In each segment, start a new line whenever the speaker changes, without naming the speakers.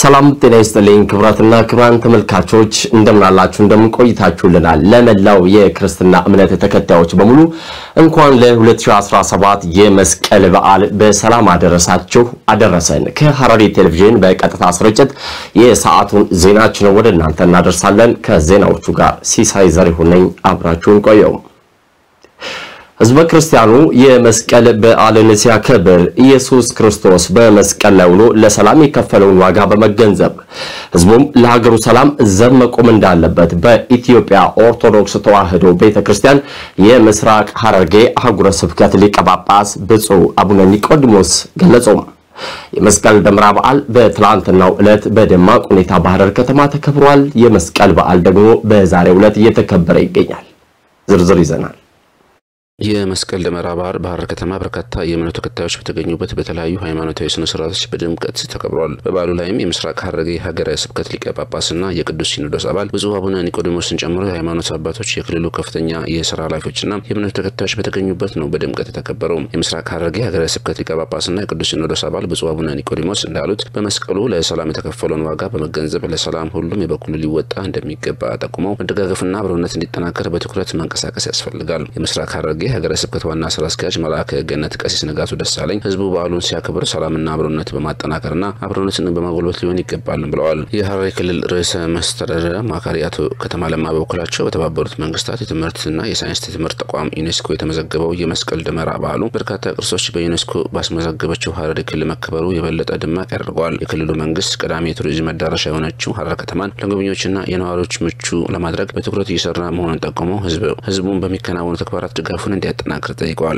ሰላም ጤና ይስጥልኝ ክቡራትና ክቡራን ተመልካቾች እንደምናላችሁ እንደምንቆይታችሁልናል። ለመላው የክርስትና እምነት ተከታዮች በሙሉ እንኳን ለ2017 የመስቀል በዓል በሰላም አደረሳችሁ አደረሰን። ከሐረሪ ቴሌቪዥን በቀጥታ ስርጭት የሰዓቱን ዜናችን ወደ እናንተ እናደርሳለን። ከዜናዎቹ ጋር ሲሳይ ዘሪሁን ነኝ። አብራችሁን ቆየው። ህዝበ ክርስቲያኑ የመስቀል በዓልን ሲያከብር ኢየሱስ ክርስቶስ በመስቀል ላይ ውሎ ለሰላም የከፈለውን ዋጋ በመገንዘብ ህዝቡም ለሀገሩ ሰላም ዘብ መቆም እንዳለበት በኢትዮጵያ ኦርቶዶክስ ተዋሕዶ ቤተክርስቲያን የምስራቅ ሐረርጌ አህጉረ ስብከት ሊቀ ጳጳስ ብፁዕ አቡነ ኒቆዲሞስ ገለጹ። የመስቀል ደመራ በዓል በትላንትናው ዕለት በደማቅ ሁኔታ በሐረር ከተማ ተከብሯል። የመስቀል በዓል ደግሞ በዛሬው ዕለት እየተከበረ ይገኛል። ዝርዝር ይዘናል።
የመስቀል ደመራ በዓል በሐረር ከተማ በርካታ የእምነቱ ተከታዮች በተገኙበት በተለያዩ ሃይማኖታዊ ስነ ስርዓቶች በድምቀት ተከብሯል። በበዓሉ ላይም የምስራቅ ሐረርጌ ሀገረ ስብከት ሊቀ ጳጳስና የቅዱስ ሲኖዶስ አባል ብፁዕ አቡነ ኒቆዲሞስን ጨምሮ የሃይማኖት አባቶች፣ የክልሉ ከፍተኛ የስራ ኃላፊዎችና የእምነቱ ተከታዮች በተገኙበት ነው በድምቀት የተከበረው። የምስራቅ ሐረርጌ ሀገረ ስብከት ሊቀ ጳጳስና የቅዱስ ሲኖዶስ አባል ብፁዕ አቡነ ኒቆዲሞስ እንዳሉት በመስቀሉ ለሰላም የተከፈለውን ዋጋ በመገንዘብ ለሰላም ሁሉም የበኩሉ ሊወጣ እንደሚገባ ጠቁመው መደጋገፍና አብሮነት እንዲጠናከር በትኩረት መንቀሳቀስ ያስፈልጋል። የምስራቅ ሐረርጌ ሀገረ ስብከት ዋና ስራ አስኪያጅ መልአከ ገነት ቀሲስ ንጋቱ ደሳለኝ ህዝቡ በዓሉን ሲያከብር ሰላምና አብሮነት በማጠናከርና አብሮነትን በማጎልበት ሊሆን ይገባል ብለዋል። የሐረሪ ክልል ርዕሰ መስተዳድር አማካሪ አቶ ከተማ ለማ በበኩላቸው በተባበሩት መንግስታት የትምህርትና የሳይንስ ትምህርት ተቋም ዩኔስኮ የተመዘገበው የመስቀል ደመራ በዓሉ በርካታ ቅርሶች በዩኔስኮ ባስመዘገበችው ሐረሪ ክልል መከበሩ የበለጠ ደማቅ ያደርገዋል። የክልሉ መንግስት ቀዳሚ የቱሪዝም መዳረሻ የሆነችው ሐረር ከተማን ለጎብኚዎችና የነዋሪዎች ምቹ ለማድረግ በትኩረት እየሰራ መሆኑን ጠቁመው ህዝቡን በሚከናወኑ ተግባራት ድጋፉን እንዲያጠናክር ጠይቀዋል።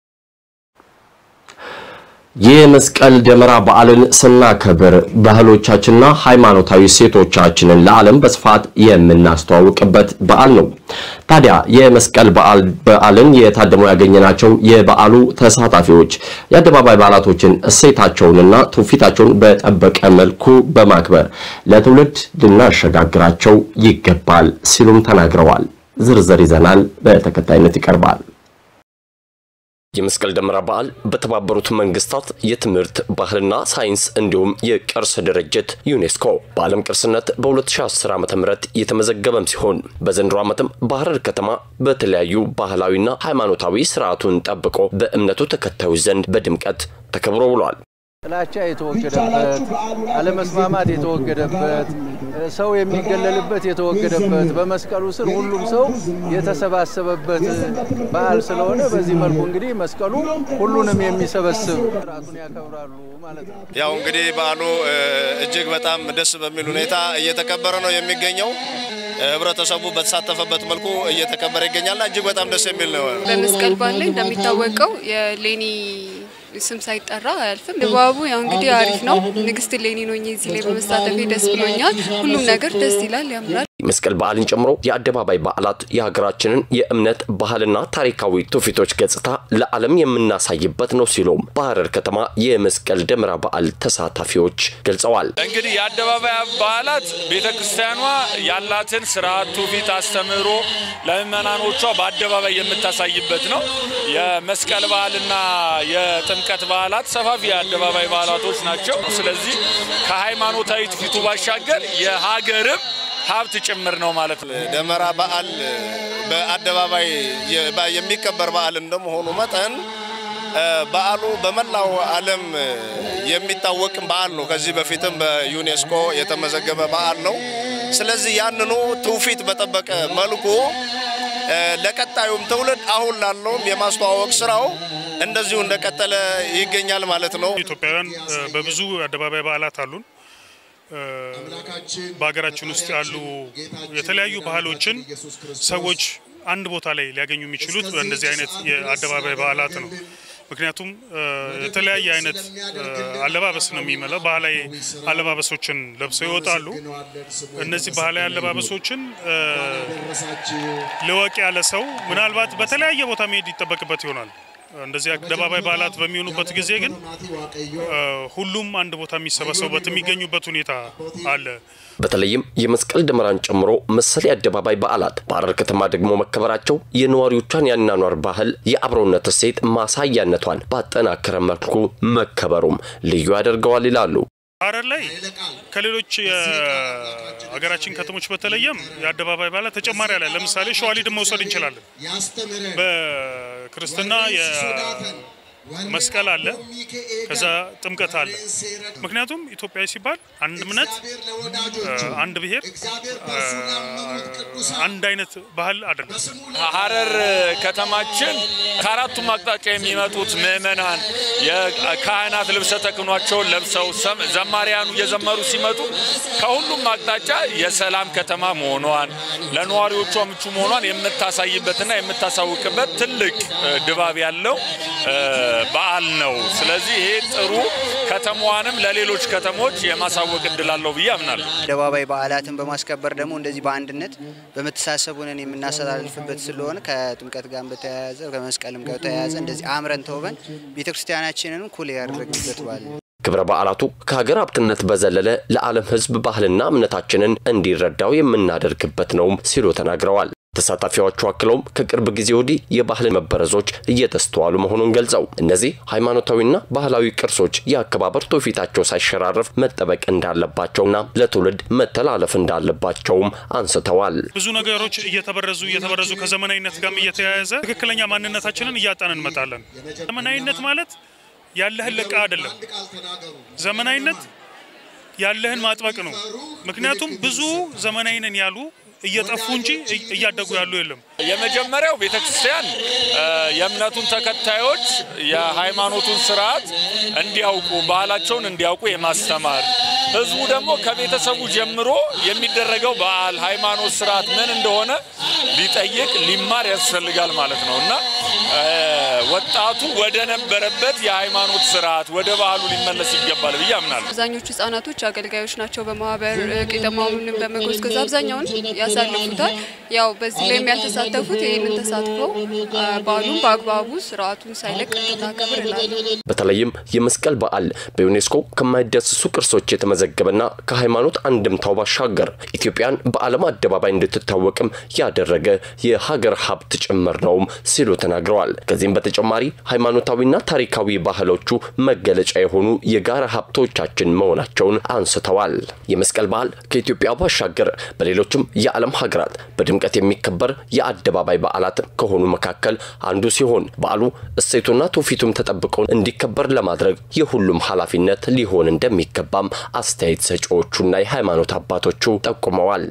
የመስቀል ደመራ በዓልን ስናከብር ባህሎቻችንና ሃይማኖታዊ ሴቶቻችንን ለዓለም በስፋት የምናስተዋውቅበት በዓል ነው። ታዲያ የመስቀል በዓል በዓልን የታደሙ ያገኘናቸው የበዓሉ ተሳታፊዎች የአደባባይ በዓላቶችን እሴታቸውንና ትውፊታቸውን በጠበቀ መልኩ በማክበር ለትውልድ ልናሸጋግራቸው ይገባል ሲሉም ተናግረዋል። ዝርዝር ይዘናል፣ በተከታይነት ይቀርባል። የመስቀል ደመራ በዓል በተባበሩት መንግስታት የትምህርት ባህልና ሳይንስ እንዲሁም የቅርስ ድርጅት ዩኔስኮ በዓለም ቅርስነት በ2010 ዓ ም የተመዘገበም ሲሆን በዘንድሮ ዓመትም በሐረር ከተማ በተለያዩ ባህላዊና ሃይማኖታዊ ስርዓቱን ጠብቆ በእምነቱ ተከታዮች ዘንድ በድምቀት ተከብሮ ውሏል።
ጥላቻ የተወገደበት፣ አለመስማማት የተወገደበት፣ ሰው የሚገለልበት የተወገደበት፣ በመስቀሉ ስር ሁሉም ሰው የተሰባሰበበት በዓል ስለሆነ በዚህ መልኩ እንግዲህ መስቀሉ ሁሉንም የሚሰበስብ ስርዓቱን ያከብራሉ ማለት ነው።
ያው እንግዲህ በዓሉ እጅግ በጣም ደስ በሚል ሁኔታ እየተከበረ ነው የሚገኘው። ህብረተሰቡ በተሳተፈበት መልኩ እየተከበረ ይገኛልና እጅግ በጣም ደስ የሚል ነው።
በመስቀል በዓል ላይ እንደሚታወቀው የሌኒ ስም ሳይጠራ አያልፍም። ድባቡ ያው እንግዲህ አሪፍ ነው። ንግስት ሌኒ ነው እዚህ ላይ በመሳተፌ ደስ ብሎኛል። ሁሉም ነገር ደስ ይላል፣ ያምራል።
መስቀል በዓልን ጨምሮ የአደባባይ በዓላት የሀገራችንን የእምነት ባህልና ታሪካዊ ትውፊቶች ገጽታ ለዓለም የምናሳይበት ነው ሲሉም በሐረር ከተማ የመስቀል ደመራ በዓል ተሳታፊዎች ገልጸዋል።
እንግዲህ የአደባባይ በዓላት ቤተ ክርስቲያኗ ያላትን ስርዓት፣ ትውፊት፣ አስተምህሮ ለምእመናኖቿ በአደባባይ የምታሳይበት ነው። የመስቀል በዓልና የጥምቀት በዓላት ሰፋፊ የአደባባይ በዓላቶች ናቸው። ስለዚህ ከሃይማኖታዊ ትውፊቱ ባሻገር የሀገርም ሀብት ጭምር ነው ማለት ነው።
ደመራ በዓል በአደባባይ የሚከበር በዓል እንደመሆኑ መጠን በዓሉ በመላው ዓለም የሚታወቅ በዓል ነው። ከዚህ በፊትም በዩኔስኮ የተመዘገበ በዓል ነው። ስለዚህ ያንኑ ትውፊት በጠበቀ መልኩ ለቀጣዩም ትውልድ አሁን ላለውም የማስተዋወቅ ስራው እንደዚሁ እንደቀጠለ ይገኛል ማለት ነው።
ኢትዮጵያውያን በብዙ አደባባይ በዓላት አሉን። በሀገራችን ውስጥ ያሉ የተለያዩ ባህሎችን ሰዎች አንድ ቦታ ላይ ሊያገኙ የሚችሉት በእንደዚህ አይነት የአደባባይ በዓላት ነው። ምክንያቱም የተለያየ አይነት አለባበስ ነው የሚመለው። ባህላዊ አለባበሶችን ለብሰው ይወጣሉ። እነዚህ ባህላዊ አለባበሶችን ልወቅ ያለ ሰው ምናልባት በተለያየ ቦታ መሄድ ይጠበቅበት ይሆናል። እንደዚህ አደባባይ በዓላት በሚሆኑበት ጊዜ ግን ሁሉም አንድ ቦታ የሚሰበሰቡበት የሚገኙበት ሁኔታ አለ።
በተለይም የመስቀል ደመራን ጨምሮ መሰል የአደባባይ በዓላት በሐረር ከተማ ደግሞ መከበራቸው የነዋሪዎቿን የአኗኗር ባህል፣ የአብሮነት እሴት ማሳያነቷን ባጠናከረ መልኩ መከበሩም ልዩ ያደርገዋል ይላሉ
ሐረር ላይ ከሌሎች የሀገራችን ከተሞች በተለየም የአደባባይ በዓላት ተጨማሪ አለ። ለምሳሌ ሸዋሊድን መውሰድ እንችላለን። በክርስትና መስቀል አለ፣ ከዛ ጥምቀት አለ። ምክንያቱም ኢትዮጵያዊ ሲባል አንድ እምነት፣ አንድ ብሔር፣ አንድ አይነት ባህል አይደለም።
ሐረር ከተማችን ከአራቱም አቅጣጫ የሚመጡት ምዕመናን የካህናት ልብሰ ተክህኗቸውን ለብሰው ዘማሪያኑ እየዘመሩ ሲመጡ ከሁሉም አቅጣጫ የሰላም ከተማ መሆኗን ለነዋሪዎቿ ምቹ መሆኗን የምታሳይበትና የምታሳውቅበት ትልቅ ድባብ ያለው በዓል ነው። ስለዚህ ይሄ ጥሩ ከተማዋንም ለሌሎች ከተሞች የማሳወቅ እድል አለው ብዬ አምናለሁ።
አደባባይ በዓላትን በማስከበር ደግሞ እንደዚህ በአንድነት በመተሳሰብ ሆነን የምናስተላልፍበት ስለሆነ ከጥምቀት ጋር በተያያዘ ከመስቀልም ጋር በተያያዘ እንደዚህ አምረን ተውበን ቤተክርስቲያናችንን ኩል ያደረግበት በዓል ነው።
ክብረ በዓላቱ ከሀገር ሀብትነት በዘለለ ለዓለም ሕዝብ ባህልና እምነታችንን እንዲረዳው የምናደርግበት ነውም ሲሉ ተናግረዋል። ተሳታፊዎቹ አክለውም ከቅርብ ጊዜ ወዲህ የባህል መበረዞች እየተስተዋሉ መሆኑን ገልጸው እነዚህ ሃይማኖታዊና ባህላዊ ቅርሶች የአከባበር ትውፊታቸው ሳይሸራረፍ መጠበቅ እንዳለባቸውና ለትውልድ መተላለፍ እንዳለባቸውም አንስተዋል።
ብዙ ነገሮች እየተበረዙ እየተበረዙ ከዘመናዊነት ጋርም እየተያያዘ ትክክለኛ ማንነታችንን እያጣን እንመጣለን። ዘመናዊነት ማለት ያለህን ለቃ አይደለም። ዘመናዊነት ያለህን ማጥበቅ ነው። ምክንያቱም ብዙ ዘመናዊ ነን ያሉ እየጠፉ እንጂ እያደጉ ያሉ የለም።
የመጀመሪያው ቤተክርስቲያን የእምነቱን ተከታዮች የሃይማኖቱን ስርዓት እንዲያውቁ ባህላቸውን እንዲያውቁ የማስተማር ህዝቡ ደግሞ ከቤተሰቡ ጀምሮ የሚደረገው በዓል፣ ሃይማኖት፣ ስርዓት ምን እንደሆነ ሊጠይቅ ሊማር ያስፈልጋል ማለት ነው እና ወጣቱ ወደ ነበረበት የሃይማኖት ስርዓት ወደ ባህሉ ሊመለስ ይገባል ብዬ አምናለሁ።
አብዛኞቹ ህጻናቶች አገልጋዮች ናቸው። በማህበር ቄጠማውንም በመጎዝጎዝ አብዛኛውን ያሳልፉታል። ያው በዚህ ላይ ያልተሳተፉት ይህንን ተሳትፈው በዓሉን በአግባቡ ስርዓቱን ሳይለቅ እንድናከብር እላለሁ።
በተለይም የመስቀል በዓል በዩኔስኮ ከማይዳሰሱ ቅርሶች የተመዘገበና ከሃይማኖት አንድምታው ባሻገር ኢትዮጵያን በዓለም አደባባይ እንድትታወቅም ያደረገ የሀገር ሀብት ጭምር ነውም ሲሉ ተናግረዋል። ከዚህም በተጨማሪ ሃይማኖታዊና ታሪካዊ ባህሎቹ መገለጫ የሆኑ የጋራ ሀብቶቻችን መሆናቸውን አንስተዋል። የመስቀል በዓል ከኢትዮጵያ ባሻገር በሌሎችም የዓለም ሀገራት በድምቀት የሚከበር የአደባባይ በዓላት ከሆኑ መካከል አንዱ ሲሆን በዓሉ እሴቱና ትውፊቱም ተጠብቀው እንዲከበር ለማድረግ የሁሉም ኃላፊነት ሊሆን እንደሚገባም አስተያየት ሰጪዎቹና የሃይማኖት አባቶቹ ጠቁመዋል።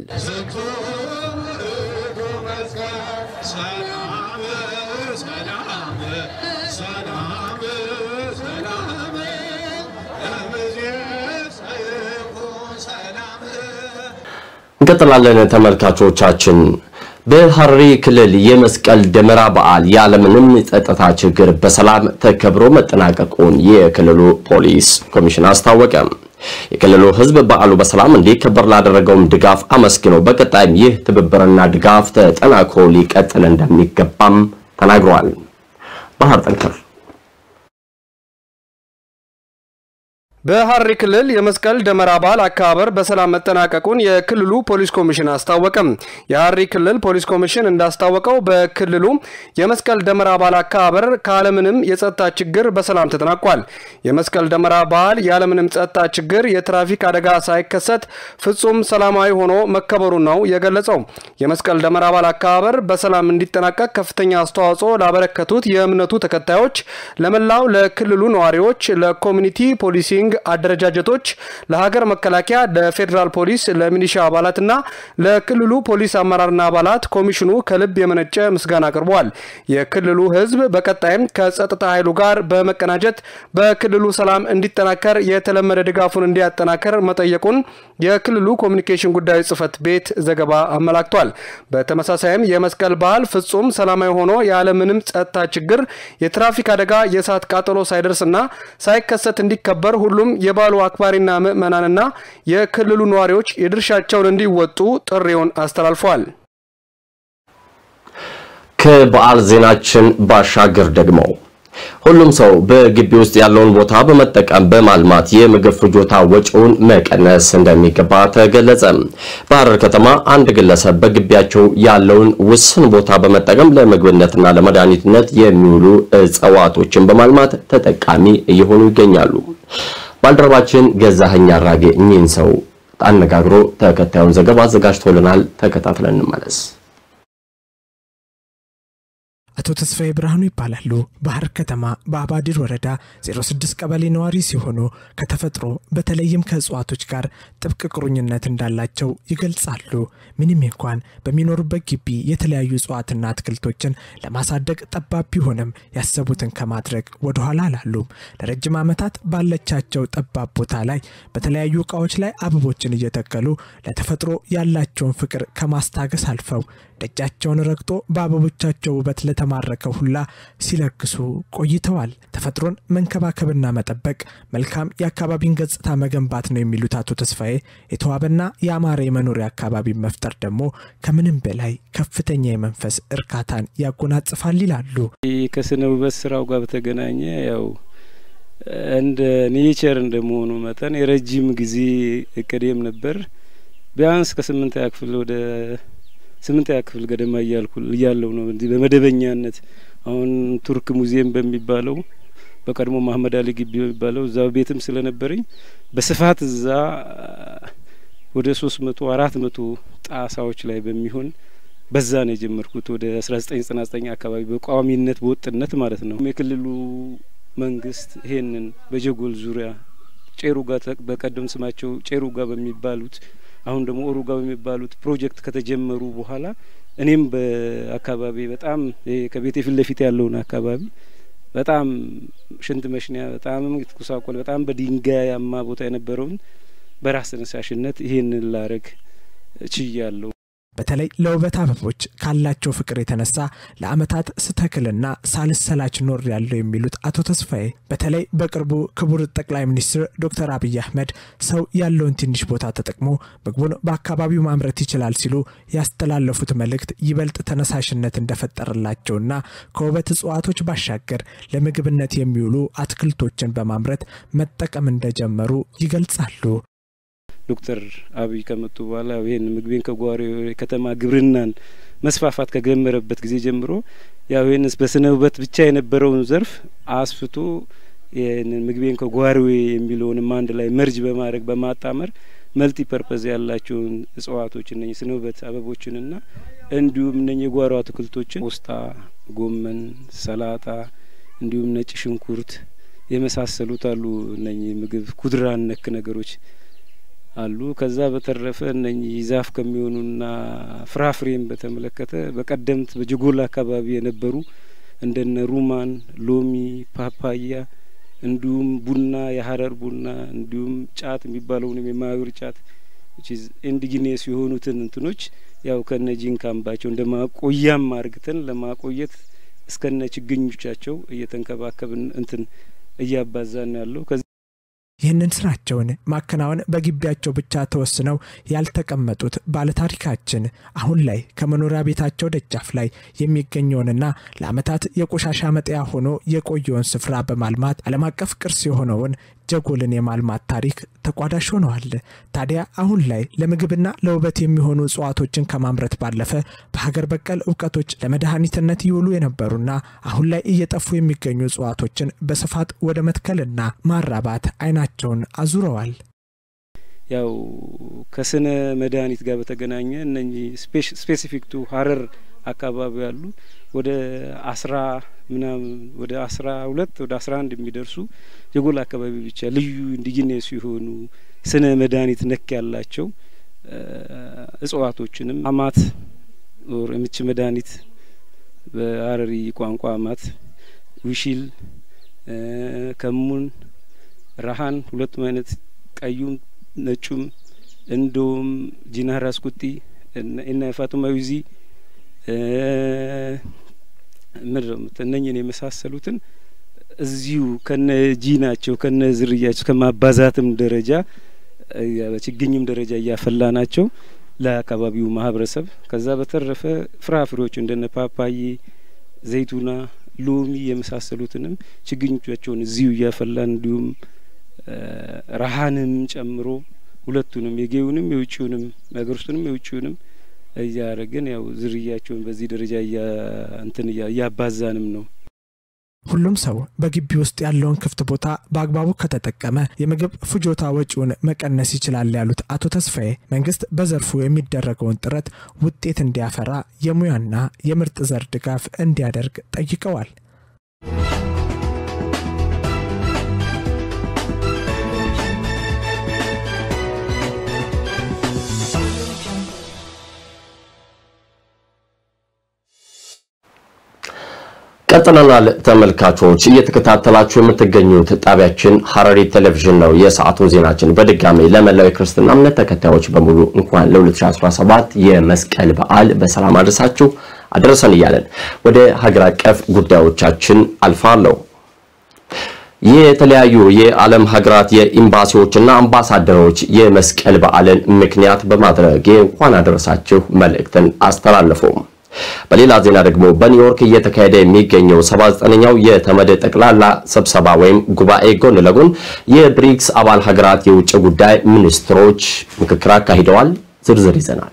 እንቀጥላለን ተመልካቾቻችን። በሐረሪ ክልል የመስቀል ደመራ በዓል ያለምንም ጸጥታ ችግር በሰላም ተከብሮ መጠናቀቁን የክልሉ ፖሊስ ኮሚሽን አስታወቀ። የክልሉ ሕዝብ በዓሉ በሰላም እንዲከበር ላደረገውም ድጋፍ አመስግነው በቀጣይም ይህ ትብብርና ድጋፍ ተጠናክሮ ሊቀጥል እንደሚገባም ተናግረዋል። ባህር ጠንከር
በሐረሪ ክልል የመስቀል ደመራ በዓል አከባበር በሰላም መጠናቀቁን የክልሉ ፖሊስ ኮሚሽን አስታወቀም። የሐረሪ ክልል ፖሊስ ኮሚሽን እንዳስታወቀው በክልሉ የመስቀል ደመራ በዓል አከባበር ካለምንም የጸጥታ ችግር በሰላም ተጠናቋል። የመስቀል ደመራ በዓል ያለምንም ጸጥታ ችግር የትራፊክ አደጋ ሳይከሰት ፍጹም ሰላማዊ ሆኖ መከበሩን ነው የገለጸው። የመስቀል ደመራ በዓል አከባበር በሰላም እንዲጠናቀቅ ከፍተኛ አስተዋጽኦ ላበረከቱት የእምነቱ ተከታዮች፣ ለመላው ለክልሉ ነዋሪዎች፣ ለኮሚኒቲ ፖሊሲንግ አደረጃጀቶች፣ ለሀገር መከላከያ፣ ለፌዴራል ፖሊስ፣ ለሚሊሻ አባላትና ለክልሉ ፖሊስ አመራርና አባላት ኮሚሽኑ ከልብ የመነጨ ምስጋና አቅርበዋል። የክልሉ ሕዝብ በቀጣይም ከጸጥታ ኃይሉ ጋር በመቀናጀት በክልሉ ሰላም እንዲጠናከር የተለመደ ድጋፉን እንዲያጠናከር መጠየቁን የክልሉ ኮሚኒኬሽን ጉዳዮች ጽህፈት ቤት ዘገባ አመላክቷል። በተመሳሳይም የመስቀል በዓል ፍጹም ሰላማዊ ሆኖ ያለምንም ጸጥታ ችግር የትራፊክ አደጋ፣ የእሳት ቃጠሎ ሳይደርስና ሳይከሰት እንዲከበር ሁሉም የበዓሉ አክባሪና ምዕመናንና የክልሉ ነዋሪዎች የድርሻቸውን እንዲወጡ ጥሪውን አስተላልፏል።
ከበዓል ዜናችን ባሻገር ደግሞ ሁሉም ሰው በግቢ ውስጥ ያለውን ቦታ በመጠቀም በማልማት የምግብ ፍጆታ ወጪውን መቀነስ እንደሚገባ ተገለጸ። በሐረር ከተማ አንድ ግለሰብ በግቢያቸው ያለውን ውስን ቦታ በመጠቀም ለምግብነትና ለመድኃኒትነት የሚውሉ እጽዋቶችን በማልማት ተጠቃሚ እየሆኑ ይገኛሉ። ባልደረባችን ገዛኸኝ አራጌ እኚህን ሰው አነጋግሮ ተከታዩን ዘገባ አዘጋጅቶልናል። ተከታትለን እንመለስ።
አቶ ተስፋዬ ብርሃኑ ይባላሉ። ባህር ከተማ በአባዲር ወረዳ 06 ቀበሌ ነዋሪ ሲሆኑ ከተፈጥሮ በተለይም ከእጽዋቶች ጋር ጥብቅ ቁርኝነት እንዳላቸው ይገልጻሉ። ምንም እንኳን በሚኖሩበት ግቢ የተለያዩ እጽዋትና አትክልቶችን ለማሳደግ ጠባብ ቢሆንም ያሰቡትን ከማድረግ ወደኋላ አላሉም። ለረጅም ዓመታት ባለቻቸው ጠባብ ቦታ ላይ በተለያዩ እቃዎች ላይ አበቦችን እየተከሉ ለተፈጥሮ ያላቸውን ፍቅር ከማስታገስ አልፈው ደጃቸውን ረግጦ በአበቦቻቸው ውበት ለተማረከው ሁላ ሲለግሱ ቆይተዋል። ተፈጥሮን መንከባከብና መጠበቅ መልካም የአካባቢን ገጽታ መገንባት ነው የሚሉት አቶ ተስፋዬ የተዋበና የአማረ የመኖሪያ አካባቢ መፍጠር ደግሞ ከምንም በላይ ከፍተኛ የመንፈስ እርካታን ያጎናጽፋል ይላሉ።
ከስነ ውበት ስራው ጋር በተገናኘ ያው እንደ ኔቸር እንደመሆኑ መጠን የረጅም ጊዜ እቅዴም ነበር ቢያንስ ከስምንተኛ ክፍል ወደ ስምንተኛ ክፍል ገደማ እያልኩ እያለው ነው እንዲህ በመደበኛነት አሁን ቱርክ ሙዚየም በሚባለው በቀድሞ መሀመድ አሊ ግቢ በሚባለው እዛ ቤትም ስለነበረኝ በስፋት እዛ ወደ ሶስት መቶ አራት መቶ ጣሳዎች ላይ በሚሆን በዛ ነው የጀመርኩት ወደ አስራ ዘጠኝ ዘጠና ዘጠኝ አካባቢ በቋሚነት በወጥነት ማለት ነው። የክልሉ መንግስት ይሄንን በጀጎል ዙሪያ ጬሩጋ በቀደም ስማቸው ጬሩጋ በሚባሉት አሁን ደግሞ ኦሩጋ በሚባሉት ፕሮጀክት ከተጀመሩ በኋላ እኔም በአካባቢ በጣም ከቤቴ ፊት ለፊት ያለውን አካባቢ በጣም ሽንት መሽኒያ በጣም የተኩሳቆለ በጣም በድንጋያማ ቦታ የነበረውን በራስ ተነሳሽነት ይሄንን ላረግ ችያለሁ።
በተለይ ለውበት አበቦች ካላቸው ፍቅር የተነሳ ለአመታት ስተክልና ሳልሰላች ኖር ያለው የሚሉት አቶ ተስፋዬ በተለይ በቅርቡ ክቡር ጠቅላይ ሚኒስትር ዶክተር አብይ አህመድ ሰው ያለውን ትንሽ ቦታ ተጠቅሞ ምግቡን በአካባቢው ማምረት ይችላል ሲሉ ያስተላለፉት መልእክት ይበልጥ ተነሳሽነት እንደፈጠረላቸውና ከውበት እጽዋቶች ባሻገር ለምግብነት የሚውሉ አትክልቶችን በማምረት መጠቀም እንደጀመሩ ይገልጻሉ።
ዶክተር አብይ ከመጡ በኋላ ይህን ምግቤን ከጓሮ ከተማ ግብርናን መስፋፋት ከጀመረበት ጊዜ ጀምሮ ያው ይህን በስነ ውበት ብቻ የነበረውን ዘርፍ አስፍቶ ይህንን ምግቤን ከጓሮ የሚለውንም አንድ ላይ መርጅ በማድረግ በማጣመር መልቲ ፐርፐዝ ያላቸውን እጽዋቶች እነ ስነ ውበት አበቦችንና እንዲሁም እነ የጓሮ አትክልቶችን ቆስጣ፣ ጎመን፣ ሰላጣ እንዲሁም ነጭ ሽንኩርት የመሳሰሉት አሉ። እነ ምግብ ኩድራን ነክ ነገሮች አሉ። ከዛ በተረፈ እነኚህ ዛፍ ከሚሆኑና ፍራፍሬን በተመለከተ በቀደምት በጀጎል አካባቢ የነበሩ እንደነ ሩማን፣ ሎሚ፣ ፓፓያ እንዲሁም ቡና፣ የሀረር ቡና እንዲሁም ጫት የሚባለውንም የማዩር ጫት ኢንዲጂኒየስ የሆኑትን እንትኖች ያው ከነ ጂንካምባቸው እንደ ማቆያም አርግተን ለማቆየት እስከነ ችግኞቻቸው እየተንከባከብን እንትን እያባዛን ያለው
ይህንን ስራቸውን ማከናወን በግቢያቸው ብቻ ተወስነው ያልተቀመጡት ባለታሪካችን አሁን ላይ ከመኖሪያ ቤታቸው ደጃፍ ላይ የሚገኘውንና ለዓመታት የቆሻሻ መጣያ ሆኖ የቆየውን ስፍራ በማልማት ዓለም አቀፍ ቅርስ የሆነውን ጀጎልን የማልማት ታሪክ ተቋዳሽ ሆነዋል። ታዲያ አሁን ላይ ለምግብና ለውበት የሚሆኑ እጽዋቶችን ከማምረት ባለፈ በሀገር በቀል እውቀቶች ለመድኃኒትነት ይውሉ የነበሩና አሁን ላይ እየጠፉ የሚገኙ እጽዋቶችን በስፋት ወደ መትከልና ማራባት አይናቸውን አዙረዋል።
ያው ከስነ መድኃኒት ጋር በተገናኘ እነኚህ ስፔሲፊክ ቱ ሀረር አካባቢ ያሉ ወደ አስራ ምናምን ወደ አስራ ሁለት ወደ አስራ አንድ የሚደርሱ ጀጎል አካባቢ ብቻ ልዩ ኢንዲጂነስ የሆኑ ስነ መድኃኒት ነክ ያላቸው እጽዋቶችንም አማት ኦር የምች መድኃኒት በሀረሪ ቋንቋ አማት፣ ዊሺል፣ ከሙን፣ ረሀን ሁለቱም አይነት ቀዩም ነጩም እንደውም ጂናር አስኩጢ እና ፋጡማ ዊዚ ምድር እነኝን የመሳሰሉትን እዚሁ ከነ ጂናቸው ከነ ዝርያቸው ከማባዛትም ደረጃ በችግኝም ደረጃ እያፈላ ናቸው ለአካባቢው ማህበረሰብ። ከዛ በተረፈ ፍራፍሬዎች እንደነ ፓፓዬ፣ ዘይቱና፣ ሎሚ የመሳሰሉትንም ችግኞቻቸውን እዚሁ እያፈላን እንዲሁም ረሀንም ጨምሮ ሁለቱንም የጌውንም የውጭውንም የሀገር ውስጡንም የውጭውንም እያረግን ያው ዝርያቸውን በዚህ ደረጃ እንትን እያባዛንም ነው።
ሁሉም ሰው በግቢ ውስጥ ያለውን ክፍት ቦታ በአግባቡ ከተጠቀመ የምግብ ፍጆታ ወጪውን መቀነስ ይችላል ያሉት አቶ ተስፋዬ መንግስት በዘርፉ የሚደረገውን ጥረት ውጤት እንዲያፈራ የሙያና የምርጥ ዘር ድጋፍ እንዲያደርግ ጠይቀዋል።
ቀጥለናል ተመልካቾች፣ እየተከታተላችሁ የምትገኙት ጣቢያችን ሐረሪ ቴሌቪዥን ነው። የሰዓቱ ዜናችን በድጋሚ ለመላው የክርስትና እምነት ተከታዮች በሙሉ እንኳን ለ2017 የመስቀል በዓል በሰላም አድረሳችሁ አደረሰን እያለን ወደ ሀገር አቀፍ ጉዳዮቻችን አልፋለሁ። የተለያዩ የዓለም ሀገራት የኤምባሲዎችና አምባሳደሮች የመስቀል በዓልን ምክንያት በማድረግ የእንኳን አደረሳችሁ መልእክትን አስተላለፉ። በሌላ ዜና ደግሞ በኒውዮርክ እየተካሄደ የሚገኘው 79ኛው የተመድ ጠቅላላ ስብሰባ ወይም ጉባኤ ጎን ለጎን የብሪክስ አባል ሀገራት የውጭ ጉዳይ ሚኒስትሮች ምክክር አካሂደዋል። ዝርዝር ይዘናል።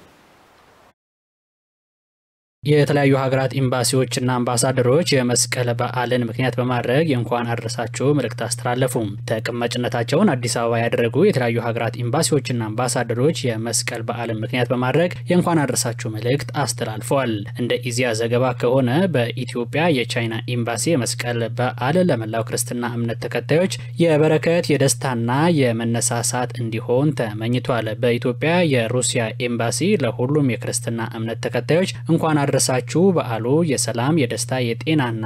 የተለያዩ ሀገራት ኤምባሲዎችና አምባሳደሮች የመስቀል በዓልን ምክንያት በማድረግ የእንኳን አደረሳችሁ መልእክት አስተላለፉ። ተቀማጭነታቸውን አዲስ አበባ ያደረጉ የተለያዩ ሀገራት ኤምባሲዎችና አምባሳደሮች የመስቀል በዓልን ምክንያት በማድረግ የእንኳን አደረሳችሁ መልእክት አስተላልፈዋል። እንደ ኢዜአ ዘገባ ከሆነ በኢትዮጵያ የቻይና ኤምባሲ የመስቀል በዓል ለመላው ክርስትና እምነት ተከታዮች የበረከት የደስታና የመነሳሳት እንዲሆን ተመኝቷል። በኢትዮጵያ የሩሲያ ኤምባሲ ለሁሉም የክርስትና እምነት ተከታዮች እንኳን አደረሳችሁ በዓሉ የሰላም የደስታ የጤናና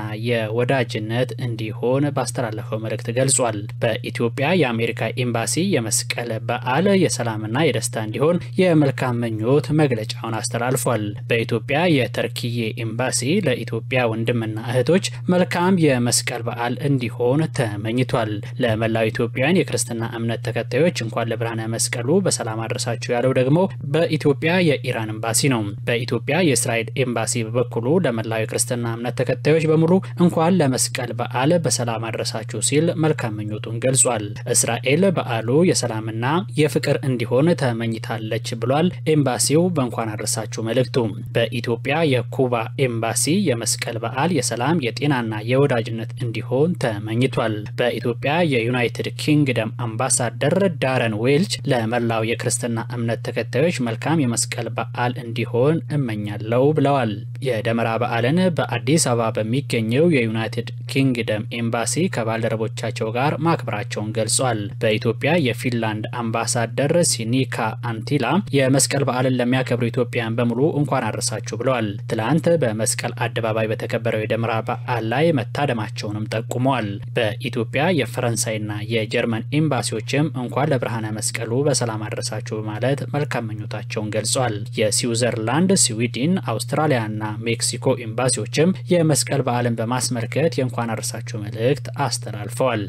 የወዳጅነት እንዲሆን ባስተላለፈው መልእክት ገልጿል። በኢትዮጵያ የአሜሪካ ኤምባሲ የመስቀል በዓል የሰላምና የደስታ እንዲሆን የመልካም ምኞት መግለጫውን አስተላልፏል። በኢትዮጵያ የተርኪዬ ኤምባሲ ለኢትዮጵያ ወንድምና እህቶች መልካም የመስቀል በዓል እንዲሆን ተመኝቷል። ለመላው ኢትዮጵያውያን የክርስትና እምነት ተከታዮች እንኳን ለብርሃነ መስቀሉ በሰላም አድረሳችሁ ያለው ደግሞ በኢትዮጵያ የኢራን ኤምባሲ ነው። በኢትዮጵያ የእስራኤል ኤምባሲ በበኩሉ ለመላው የክርስትና እምነት ተከታዮች በሙሉ እንኳን ለመስቀል በዓል በሰላም አድረሳችሁ ሲል መልካም ምኞቱን ገልጿል። እስራኤል በዓሉ የሰላምና የፍቅር እንዲሆን ተመኝታለች ብሏል። ኤምባሲው በእንኳን አድረሳችሁ መልእክቱ። በኢትዮጵያ የኩባ ኤምባሲ የመስቀል በዓል የሰላም የጤናና የወዳጅነት እንዲሆን ተመኝቷል። በኢትዮጵያ የዩናይትድ ኪንግደም አምባሳደር ዳረን ዌልች ለመላው የክርስትና እምነት ተከታዮች መልካም የመስቀል በዓል እንዲሆን እመኛለሁ ብለዋል። የደመራ በዓልን በአዲስ አበባ በሚገኘው የዩናይትድ ኪንግደም ኤምባሲ ከባልደረቦቻቸው ጋር ማክበራቸውን ገልጿል። በኢትዮጵያ የፊንላንድ አምባሳደር ሲኒካ አንቲላ የመስቀል በዓልን ለሚያከብሩ ኢትዮጵያውያን በሙሉ እንኳን አደረሳችሁ ብለዋል። ትላንት በመስቀል አደባባይ በተከበረው የደመራ በዓል ላይ መታደማቸውንም ጠቁመዋል። በኢትዮጵያ የፈረንሳይና የጀርመን ኤምባሲዎችም እንኳን ለብርሃነ መስቀሉ በሰላም አደረሳችሁ በማለት መልካም ምኞታቸውን ገልጿል። የስዊዘርላንድ፣ ስዊድን፣ አውስትራሊያና ሜክሲኮ ኤምባሲዎችም የመስቀል በዓልን በማስመልከት የእንኳን አደረሳችሁ መልእክት አስተላልፈዋል።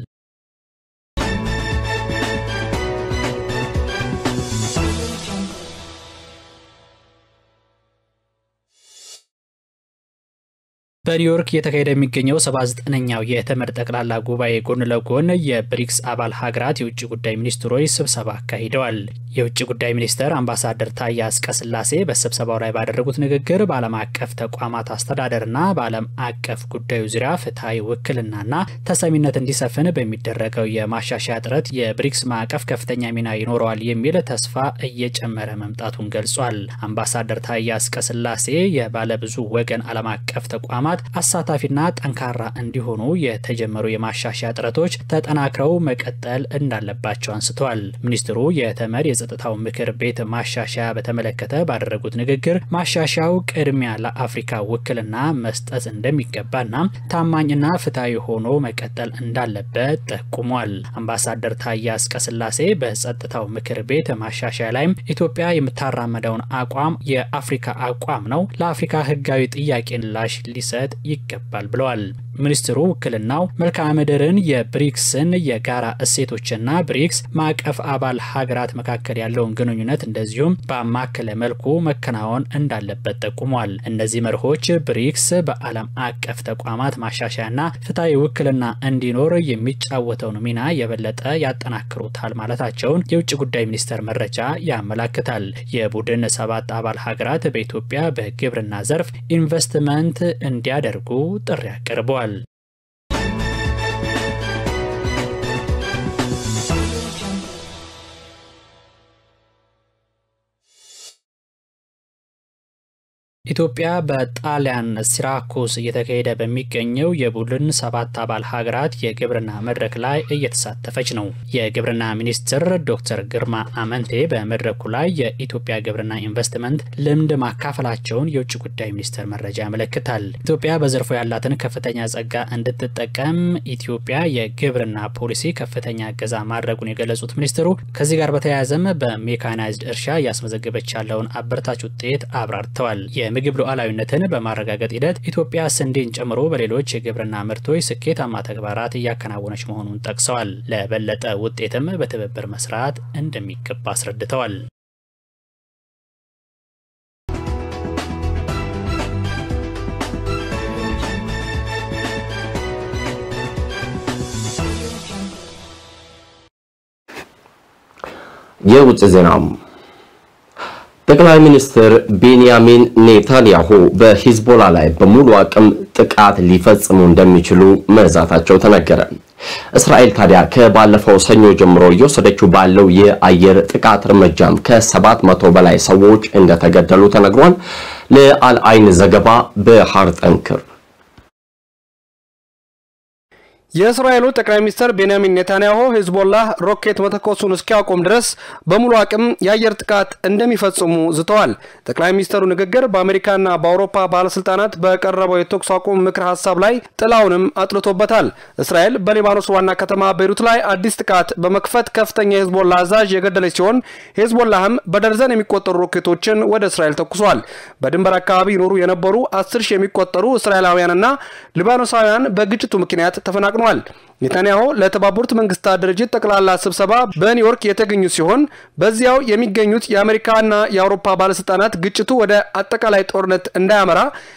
በኒውዮርክ እየተካሄደ የሚገኘው 79ኛው የተመድ ጠቅላላ ጉባኤ ጎን ለጎን የብሪክስ አባል ሀገራት የውጭ ጉዳይ ሚኒስትሮች ስብሰባ አካሂደዋል። የውጭ ጉዳይ ሚኒስትር አምባሳደር ታዬ አጽቀሥላሴ በስብሰባው ላይ ባደረጉት ንግግር በዓለም አቀፍ ተቋማት አስተዳደርና በዓለም አቀፍ ጉዳዩ ዙሪያ ፍትሐዊ ውክልናና ተሰሚነት እንዲሰፍን በሚደረገው የማሻሻያ ጥረት የብሪክስ ማዕቀፍ ከፍተኛ ሚና ይኖረዋል የሚል ተስፋ እየጨመረ መምጣቱን ገልጿል። አምባሳደር ታዬ አጽቀሥላሴ የባለብዙ ወገን ዓለም አቀፍ ተቋማት አሳታፊና ጠንካራ እንዲሆኑ የተጀመሩ የማሻሻያ ጥረቶች ተጠናክረው መቀጠል እንዳለባቸው አንስተዋል። ሚኒስትሩ የተመድ የጸጥታው ምክር ቤት ማሻሻያ በተመለከተ ባደረጉት ንግግር ማሻሻያው ቅድሚያ ለአፍሪካ ውክልና መስጠት እንደሚገባና ታማኝና ፍትሐዊ ሆኖ መቀጠል እንዳለበት ጠቁሟል። አምባሳደር ታዬ አጽቀሥላሴ በጸጥታው ምክር ቤት ማሻሻያ ላይም ኢትዮጵያ የምታራመደውን አቋም የአፍሪካ አቋም ነው፣ ለአፍሪካ ሕጋዊ ጥያቄ ምላሽ ሊሰጥ ይገባል ብለዋል። ሚኒስትሩ ውክልናው መልክዓ ምድርን፣ የብሪክስን የጋራ እሴቶችና ብሪክስ ማዕቀፍ አባል ሀገራት መካከል ያለውን ግንኙነት እንደዚሁም በአማከለ መልኩ መከናወን እንዳለበት ጠቁሟል። እነዚህ መርሆች ብሪክስ በዓለም አቀፍ ተቋማት ማሻሻያና ፍትሐዊ ውክልና እንዲኖር የሚጫወተውን ሚና የበለጠ ያጠናክሩታል ማለታቸውን የውጭ ጉዳይ ሚኒስቴር መረጃ ያመላክታል። የቡድን ሰባት አባል ሀገራት በኢትዮጵያ በግብርና ዘርፍ ኢንቨስትመንት እንዲያደርጉ ጥሪ አቅርበዋል። ኢትዮጵያ በጣሊያን ሲራኩስ እየተካሄደ በሚገኘው የቡድን ሰባት አባል ሀገራት የግብርና መድረክ ላይ እየተሳተፈች ነው። የግብርና ሚኒስትር ዶክተር ግርማ አመንቴ በመድረኩ ላይ የኢትዮጵያ ግብርና ኢንቨስትመንት ልምድ ማካፈላቸውን የውጭ ጉዳይ ሚኒስቴር መረጃ ያመለክታል። ኢትዮጵያ በዘርፉ ያላትን ከፍተኛ ጸጋ እንድትጠቀም ኢትዮጵያ የግብርና ፖሊሲ ከፍተኛ እገዛ ማድረጉን የገለጹት ሚኒስትሩ ከዚህ ጋር በተያያዘም በሜካናይዝድ እርሻ እያስመዘገበች ያለውን አበረታች ውጤት አብራርተዋል። የምግብ ሉዓላዊነትን በማረጋገጥ ሂደት ኢትዮጵያ ስንዴን ጨምሮ በሌሎች የግብርና ምርቶች ስኬታማ ተግባራት እያከናወነች መሆኑን ጠቅሰዋል። ለበለጠ ውጤትም በትብብር መስራት እንደሚገባ አስረድተዋል።
የውጭ ዜናም ጠቅላይ ሚኒስትር ቤንያሚን ኔታንያሁ በሂዝቦላ ላይ በሙሉ አቅም ጥቃት ሊፈጽሙ እንደሚችሉ መዛታቸው ተነገረ። እስራኤል ታዲያ ከባለፈው ሰኞ ጀምሮ እየወሰደችው ባለው የአየር ጥቃት እርምጃም ከሰባት መቶ በላይ ሰዎች እንደተገደሉ ተነግሯል። ለአልአይን ዘገባ ባህር ጠንክር
የእስራኤሉ ጠቅላይ ሚኒስትር ቤንያሚን ኔታንያሁ ሂዝቦላህ ሮኬት መተኮሱን እስኪያቆም ድረስ በሙሉ አቅም የአየር ጥቃት እንደሚፈጽሙ ዝተዋል። ጠቅላይ ሚኒስትሩ ንግግር በአሜሪካና በአውሮፓ ባለስልጣናት በቀረበው የተኩስ አቁም ምክር ሀሳብ ላይ ጥላውንም አጥልቶበታል። እስራኤል በሊባኖስ ዋና ከተማ ቤይሩት ላይ አዲስ ጥቃት በመክፈት ከፍተኛ የሂዝቦላ አዛዥ የገደለች ሲሆን ሂዝቦላህም በደርዘን የሚቆጠሩ ሮኬቶችን ወደ እስራኤል ተኩሷል። በድንበር አካባቢ ይኖሩ የነበሩ አስር ሺህ የሚቆጠሩ እስራኤላውያንና ሊባኖሳውያን በግጭቱ ምክንያት ተፈናቅነዋል። ኔታንያሁ ለተባበሩት መንግስታት ድርጅት ጠቅላላ ስብሰባ በኒውዮርክ የተገኙ ሲሆን በዚያው የሚገኙት የአሜሪካና የአውሮፓ ባለስልጣናት ግጭቱ ወደ አጠቃላይ ጦርነት እንዳያመራ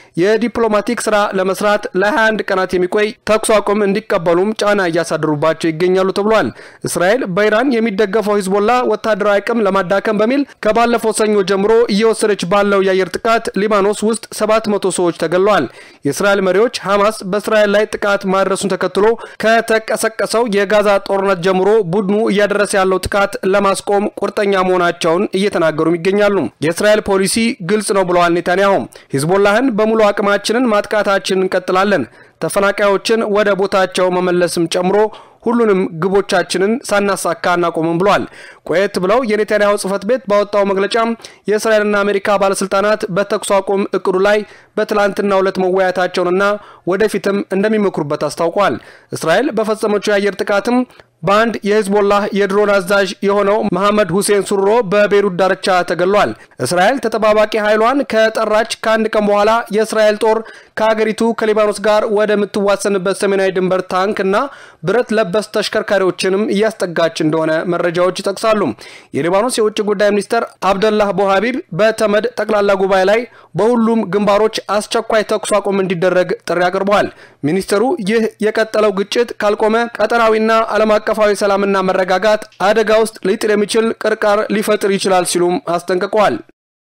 የዲፕሎማቲክ ስራ ለመስራት ለ21 ቀናት የሚቆይ ተኩስ አቁም እንዲቀበሉም ጫና እያሳደሩባቸው ይገኛሉ ተብሏል። እስራኤል በኢራን የሚደገፈው ሂዝቦላ ወታደራዊ አቅም ለማዳከም በሚል ከባለፈው ሰኞ ጀምሮ እየወሰደች ባለው የአየር ጥቃት ሊባኖስ ውስጥ 700 ሰዎች ተገድለዋል። የእስራኤል መሪዎች ሐማስ በእስራኤል ላይ ጥቃት ማድረሱን ተከትሎ ከተቀሰቀሰው የጋዛ ጦርነት ጀምሮ ቡድኑ እያደረሰ ያለው ጥቃት ለማስቆም ቁርጠኛ መሆናቸውን እየተናገሩም ይገኛሉ። የእስራኤል ፖሊሲ ግልጽ ነው ብለዋል ኔታንያሁ ሂዝቦላህን በሙሉ አቅማችንን ማጥቃታችንን እንቀጥላለን። ተፈናቃዮችን ወደ ቦታቸው መመለስም ጨምሮ ሁሉንም ግቦቻችንን ሳናሳካ እናቆምም ብሏል። ቆየት ብለው የኔታንያሁ ጽህፈት ቤት ባወጣው መግለጫም የእስራኤልና አሜሪካ ባለስልጣናት በተኩስ አቁም እቅዱ ላይ በትላንትናው ዕለት መወያየታቸውንና ወደፊትም እንደሚመክሩበት አስታውቋል። እስራኤል በፈጸመችው የአየር ጥቃትም በአንድ የሂዝቦላህ የድሮን አዛዥ የሆነው መሐመድ ሁሴን ሱሮ በቤሩት ዳርቻ ተገሏል። እስራኤል ተጠባባቂ ኃይሏን ከጠራች ከአንድ ቀን በኋላ የእስራኤል ጦር ከሀገሪቱ ከሊባኖስ ጋር ወደምትዋሰንበት ሰሜናዊ ድንበር ታንክ እና ብረት ለበስ ተሽከርካሪዎችንም እያስጠጋች እንደሆነ መረጃዎች ይጠቅሳሉ። የሊባኖስ የውጭ ጉዳይ ሚኒስትር አብደላህ ቦሀቢብ በተመድ ጠቅላላ ጉባኤ ላይ በሁሉም ግንባሮች አስቸኳይ ተኩስ አቁም እንዲደረግ ጥሪ አቅርበዋል። ሚኒስትሩ ይህ የቀጠለው ግጭት ካልቆመ ቀጠናዊና ዓለም አቀፋዊ ሰላምና መረጋጋት አደጋ ውስጥ ሊጥል የሚችል ቅርቃር ሊፈጥር ይችላል ሲሉም አስጠንቅቀዋል።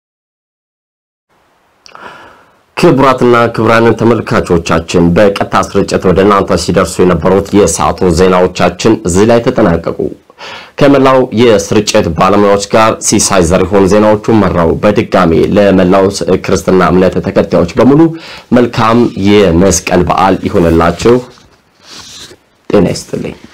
ክቡራትና ክቡራን ተመልካቾቻችን በቀጥታ ስርጭት ወደ እናንተ ሲደርሱ የነበሩት የሰዓቱ ዜናዎቻችን እዚህ ላይ ተጠናቀቁ። ከመላው የስርጭት ባለሙያዎች ጋር ሲሳይ ዘሪሁን ዜናዎቹን መራው። በድጋሚ ለመላው ክርስትና እምነት ተከታዮች በሙሉ መልካም የመስቀል በዓል ይሆንላችሁ። ጤና ይስጥልኝ።